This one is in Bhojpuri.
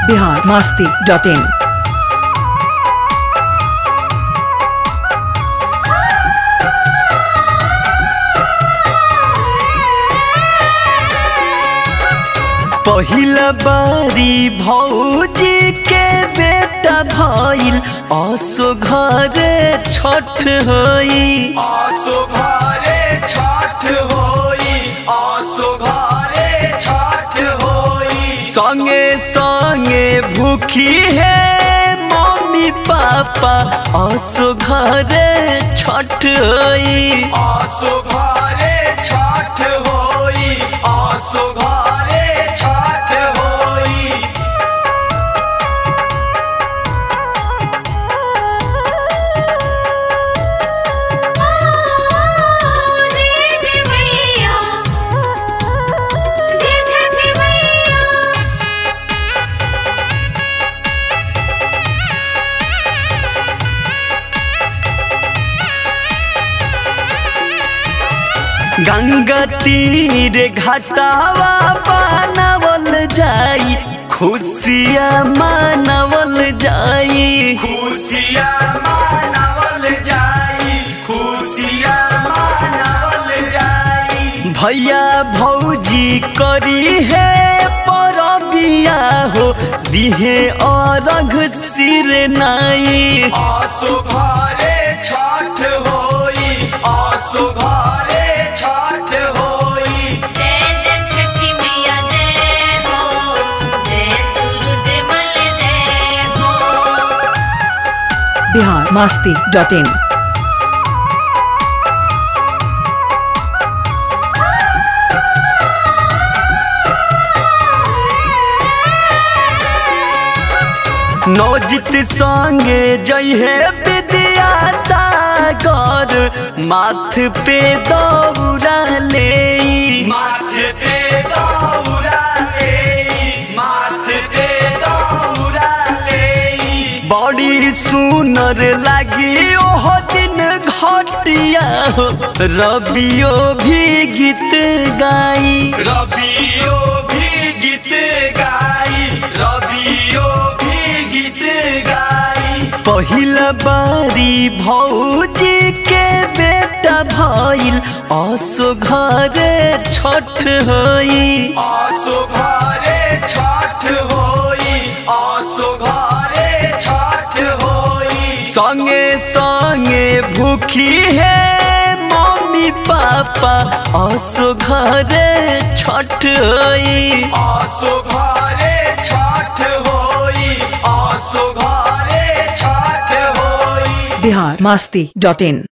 बिहार मास्ती डॉट इन पहिला बारी भौजी के बेटा भइल असो घरे छठ होई आसो घरे छठ होई आसो घरे छठ होई संगे संगे भूखी है मम्मी पापा असो घरे छठ होई आसो घरे छठ होई आसो घरे छठ होई जय जय मैया जय छठी मैया गंगा तीर घाटावा बनावल जाई खुशिया मानवल जाई खुशिया मानवल जाई खुशिया मानवल जाई भैया भौजी करी है परबिया हो दिहे अरघ सिर नाई आसो घरे छठ होई आसो घरे छठ होई जय जय छठी मैया जय हो जय सूरज मल जय हो बिहार मास्ती डॉट इन नौजित संगे जइहे विद्या सागर माथ पे दौड़ा ले माथे पे दौरा ले माथे पे दौरा ले बड़ी सुनर लागी ओह दिन घटिया हो रबियो भी गीत गाई रबियो भी गीत गाई रबियो भी गीत गाई पहिला बारी भौजी के बेटा भइल असो घरे छठ होई आसो घरे छठ होई आसो घरे छठ होई संगे संगे भूखी है मम्मी पापा असो घरे छठ होई आसो घरे छठ होई आसो घरे छठ होई बिहार मास्ती डॉट इन